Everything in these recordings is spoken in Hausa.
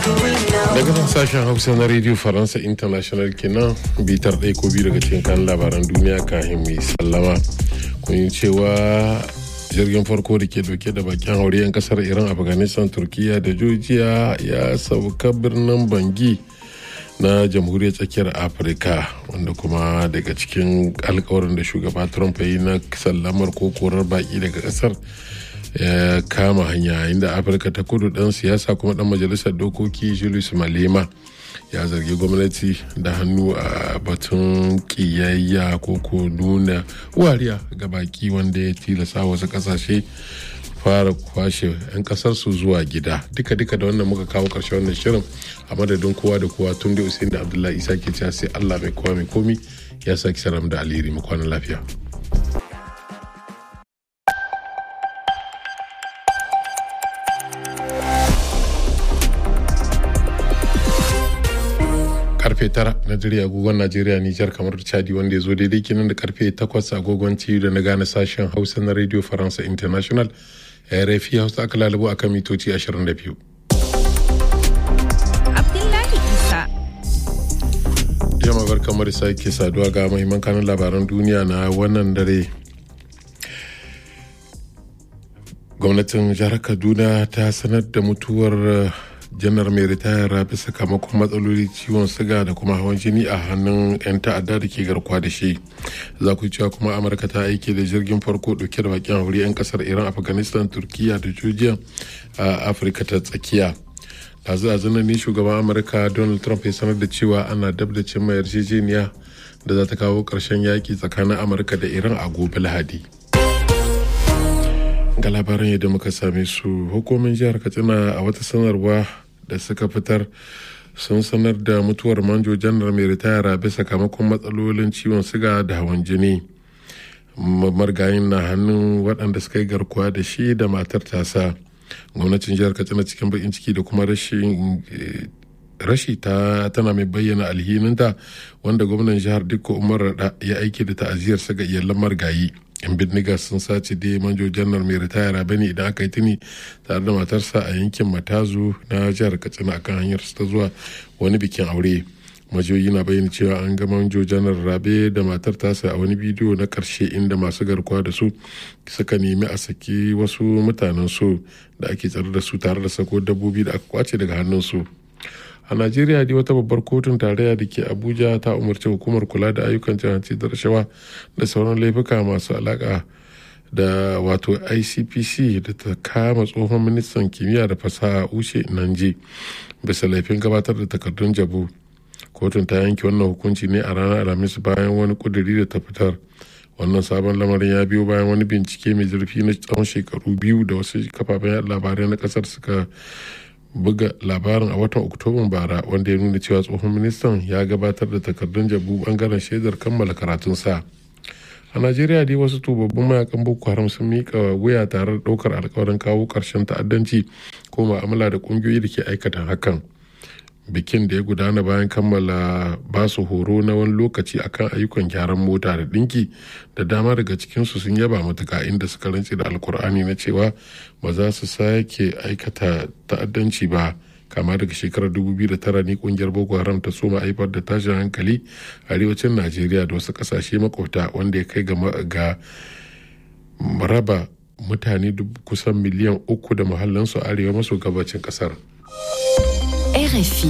daga nan sashen hausa na radio faransa international kenan bitar ɗaya ko biyu daga cikin kan labaran duniya kahin mai sallama kun yi cewa jirgin farko da ke dauke da bakin haure 'yan kasar iran afghanistan turkiya da georgia ya sauka birnin bangi na jamhuriyar tsakiyar afirka wanda kuma daga cikin alkawarin da shugaba trump ya yi na sallamar ko korar baki daga kasar ya kama hanya inda afirka ta kudu dan siyasa kuma dan majalisar dokoki julius malema ya zargi gwamnati da hannu a batun kiyayya ko ko nuna wariya ga baki wanda ya tilasa wasu kasashe fara kwashe 'yan kasarsu zuwa gida duka-duka da wannan muka kawo karshe wannan shirin a madadin kowa da kowa tun da usain da abdullahi isa ke cewa sai allah mai kowa mai komi ya saki saram da alheri mu kwana lafiya karfe tara na dare agogon najeriya nijar kamar chadi wanda ya zo daidai kinan da karfe takwas agogon ciwo da na gane sashen hausa na radio faransa international rfi hausa aka lalabo akan mitoci 22 Abdullahi Isa. jama bar kamar sake saduwa ga mahimman kanun labaran duniya na wannan dare gwamnatin jihar kaduna ta sanar da mutuwar janar mai ritaya bisa sakamakon matsaloli ciwon siga da kuma hawan jini a hannun 'yan ta'adda da ke garkuwa da shi za ku cewa kuma amurka ta aiki da jirgin farko dauke da bakin hauri 'yan kasar iran afghanistan turkiya da georgia a afirka ta tsakiya dazu a ne shugaban amurka donald trump ya sanar da cewa ana dab da cimma yarjejeniya da za ta kawo ƙarshen yaƙi tsakanin amurka da iran a gobe lahadi ga labaran yadda muka same su hukumin jihar katsina a wata sanarwa da suka fitar sun sanar da mutuwar manjo janar mai ritaya bisa sakamakon matsalolin ciwon siga da hawan jini margayin na hannun waɗanda suka yi garkuwa da shi da matar tasa gwamnatin jihar katsina cikin bakin ciki da kuma rashin rashi ta tana mai bayyana alhininta wanda gwamnan jihar dikko umar rada ya aiki da ta'aziyarsa ga iyalan margayi yan bindiga sun sace da manjo janar mai ritaya bane idan aka yi tuni tare da matarsa a yankin matazu na jihar katsina akan hanyar ta zuwa wani bikin aure majiyoyi na bayyana cewa an ga manjo janar rabe da matar tasa a wani bidiyo na karshe inda masu garkuwa da su suka nemi a saki wasu mutanen su da ake tsare da su tare da sako dabbobi da aka kwace daga hannun su a najeriya dai wata babbar kotun tarayya da ke abuja ta umarci hukumar kula da ayyukan jihanci da rashawa da sauran laifuka masu alaka da wato icpc da ta kama tsohon ministan kimiyya da fasaha ushe nanje bisa laifin gabatar da takardun jabu kotun ta yanke wannan hukunci ne a ranar alhamis bayan wani kuduri da ta fitar wannan sabon lamarin ya biyo bayan wani bincike mai zurfi na tsawon shekaru biyu da wasu kafafen labarai na kasar suka buga labarin a watan oktoban bara wanda ya nuna cewa tsohon ministan ya gabatar da takardun jabu bangaren shaidar kammala karatunsa a najeriya dai wasu tubabbin mayakan boko haram sun mika wuya tare da daukar alkawarin kawo karshen ta'addanci ko ma'amala da kungiyoyi da ke aikata hakan bikin da ya gudana bayan kammala basu horo na wani lokaci akan ayyukan gyaran mota da dinki da dama daga cikinsu sun yaba matuka inda suka rantse da alkur'ani na cewa ba za su sake aikata ta'addanci ba kama daga shekarar 2009 ne kungiyar boko haram ta soma haifar da tashin hankali a arewacin najeriya da wasu kasashe makwabta wanda ya kai ga raba mutane kusan miliyan uku da muhallinsu arewa maso gabacin kasar. RFI.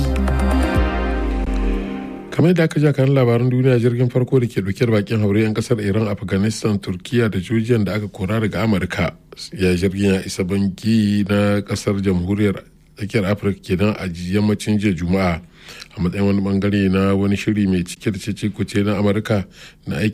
kamar da aka ja kan labaran duniya jirgin farko da ke dauke da bakin haure 'yan kasar iran afghanistan turkiya da georgia da aka kora daga amurka ya jirgin ya isa bangi na kasar jamhuriyar tsakiyar afirka kenan a yammacin jiya juma'a a matsayin wani bangare na wani shiri mai cike da cece kuce na amurka na aiki